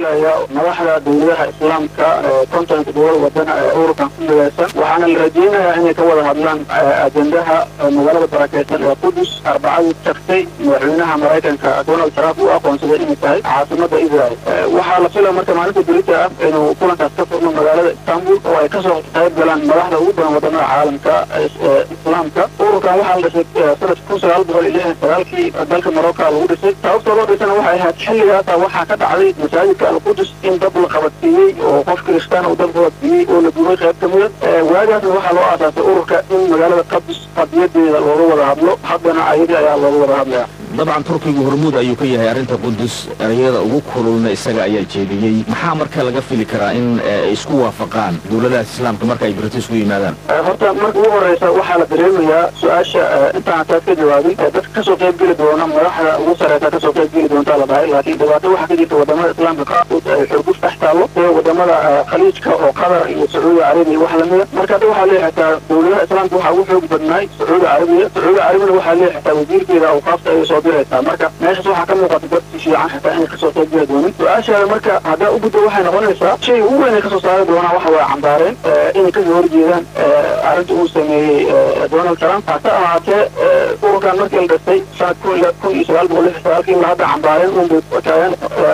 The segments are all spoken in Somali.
qaybgelaya madaxda dowladaha islaamka konton todobada wadan ee ururkan ku midaysan waxaana la rajeynayaa inay ka wada hadlaan ajendaha magaalada barakeysan ee qudus arbacadii tagtay madaxweynaha maraykanka donald trump uu aqoonsaday inay tahay caasimada israel waxaa la filaya marka maalinta berita ah inuu kulankaas ka furno magaalada istanbul oo ay kasoo qayb galaan madaxda ugu badan wadamada caalamka islaamka ururkan waxaa la dhisay sanadka kun sagaal boqol iyo lixdan sagaalkii dalka morocco lagu dhisay sababta loo dhisana waxay ahayd xilligaasa waxaa ka dhacday masaajidka alqudus in dab la qabadsiiyey oo qof kiristaan uu dab qabadsiiyey oo la gubay qayb ka mida waagaasna waxaa loo aasaasay ururka in magaalada qadus qadiyadeeda looga wada hadlo haddana ayadii ayaa looga wada hadlaya dabcan turkigu hormuud ayuu ka yahay arrinta qudus erayada ugu kululna isaga ayaa jeediyey maxaa marka laga fili karaa in ay isku waafaqaan dowladahaas islaamka marka ay british ku yimaadaan horta marka ugu horeysa waxaa la dareemayaa su-aasha intaan taas ka jawaabin dadka kasoo qayb geli doona madaxda ugu sareysa kasoo qayb geli doontaa la dhahay laakiin dhibaato waxaa ka jirta wadamada islaamka qaarkood ay xurguf dhex taallo sida wadamada khaliijka oo qatar iyo sacuudi carabiya wax lamida marka hadda waxaa leeyahay xitaa dowladaha islaamka waxaa ugu xoog badnaay sacuudi carabiya sacuudi carabiyana waxaa leeyahay xitaa wasiirkeeda awqaafta ay soo diraysaa marka meeshaas waxaa ka muuqata dad si fiican xitaa inay kasoo qayb geli doonin su-aashaada marka haddaa u gudbo waxay noqonaysaa shay ugu weyn ay kasoo saari doonaan waxa waa cambaareen inay kasoo horjeedaan arrinta uu sameeyey donald trump hase ahaatee ururkan markii la dhistay sanad kun kun iyo sagaal boqol lix sagaalkii ilaa hadda cambaareen unbay taagan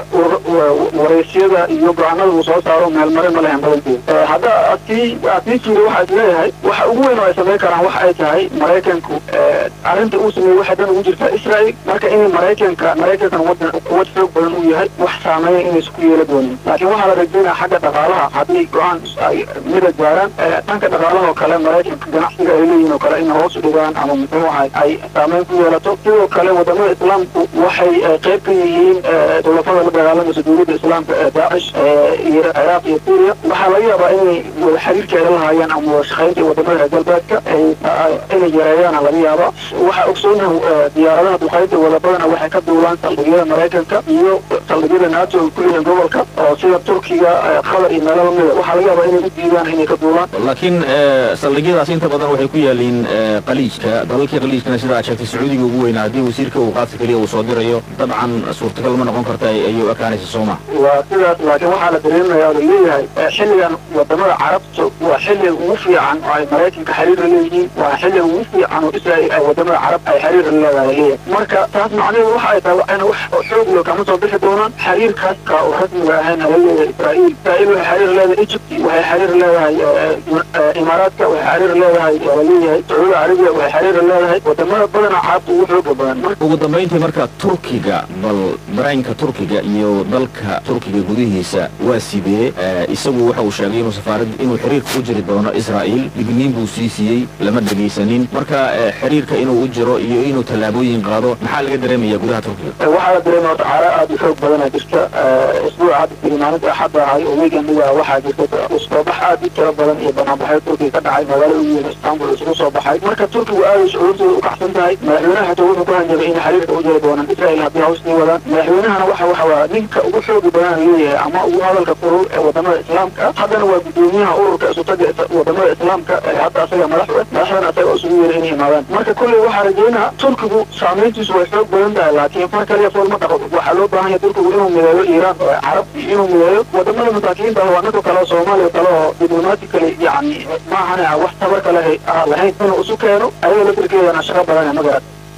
wareysyada iyo go-aanada uu soo saaro meelmare ma lehen badankeeda hadda adkii adkii jira waxaa isleeyahay waxa ugu weyn oo ay samayn karaan waxa ay tahay maraykanku arrinta uu sameeyey waxay dan ugu jirtaa israel marka in maraykanka maraykankan wadan quwad xoog badan uu yahay wax saameeya inaysa ku yeela doonin laakiin waxaa la rajeynaya xagga dhaqaalaha haddii go-aan ay mida gaaraan dhanka dhaqaalaha oo kale maraykanka ganacsiga ay leeyihin oo kale inay hoos u dhigaan ama muxuu ahay ay saameyn ku yeelato sidoo kale wadamada islaamku waxay qayb ka yihiin dowlafada la dagaalamaysa dowladda islaamka ee daacish iyo ciraaq iyo suuriya waxaa laga yaabaa inay wada xiriirka ay la lahaayeen ama wada shaqaynta wadamada reer galbeedka inay yareeyaana laga yaaba waxaa ogsoonaha diyaaradaha duqaynta wadabadana waxay ka duulaan saldhigyada maraykanka iyo saldhigyada nato ay ku leeyihiin gobolka oo sida turkiga qatar iyo meelo lamida waxaa laga yaabaa inay u diidaan inay ka duulaan laakiin saldhigyadaas inta badan waxay ku yaaliin qaliijka dalalkii qaliijkana sida aad sheegtay sacuudiga ugu weynaa haddii wasiirka uu qaadka keliya uu soo dirayo dabcan suurtagal ma noqon karta ayuu ekaanaysa sooma waa sidaas laakiin waxaa la dareemaya oo laleeyahay xilligan wadamada carabta waa xilliga ugu fiican oo ay maraykanka xiriir la leeyihiin waa xilliga ugu fiican oo israel ay wadamada carab ay xiriir la leedahay leeyahay marka taas macnaheedu waxa ay tahay waxayna wax xoog loo kama soo bixi doonaan xiriirkaaska oo rasmiga ahayn ala leeyahay israel israel waxay xiriir leedahay egypt waxay xiriir leedahay imaaraadka waxay xiriir leedahay la leeyahay sacuudi carabiya waxay xiriir leedahay wadamada badana carabta ugu xooga badan ugu dambayntii marka turkiga bal dareenka turkiga iyo dalka turkiga gudihiisa waa sidee isagu waxa uu sheegay inuu safaarad inuu xiriirka u jiri doono israa'iil digniin buu sii siiyey lama dhegaysanin marka xiriirka inuu u jiro iyo inuu tallaabooyin qaado maxaa laga dareemaya gudaha turkiga waxaa la dareemaya horta caara aada u xoog badana jirta isbuuca hadda tiri maalinta axadda ahay oo weekendiga waxaa jirta usoobax aada u tiro badan iyo banaanbaxyo turkiga ka dhacay magaalada ugu weyn istanbul isugu soo baxay marka turkigu aada shucuurtooda u kacsan tahay madaxweynaha xitaa wuxuu ku hanjabay inay xiriirka u jiri doonaan israel haddii hawsnii wadaan madaxweynahana waxa waxa waa ninka ugu xooga badan leeyahay ama ugu hadalka furul ee wadamada islaamka haddana waa gudoomiyaha ururka isutaga wadamada islaamka hadda asaga madax madaxdana asaga isugu yeeray inay imaadaan marka kolley waxaa rajeynaa turkigu saameyntiisu way xoog badan tahay laakiin far kaliya fool ma dhaqo waxaa loo baahan yahay turkigu inuu mideeyo iiraan carab inuu mideeyo wadamada masaakiinta waa ninka kale oo soomaaliya kale oo diblomatically yani maahane wax tabar kale lahayn inuu isu keeno ayaga laftirkeedana shaqo badan magarat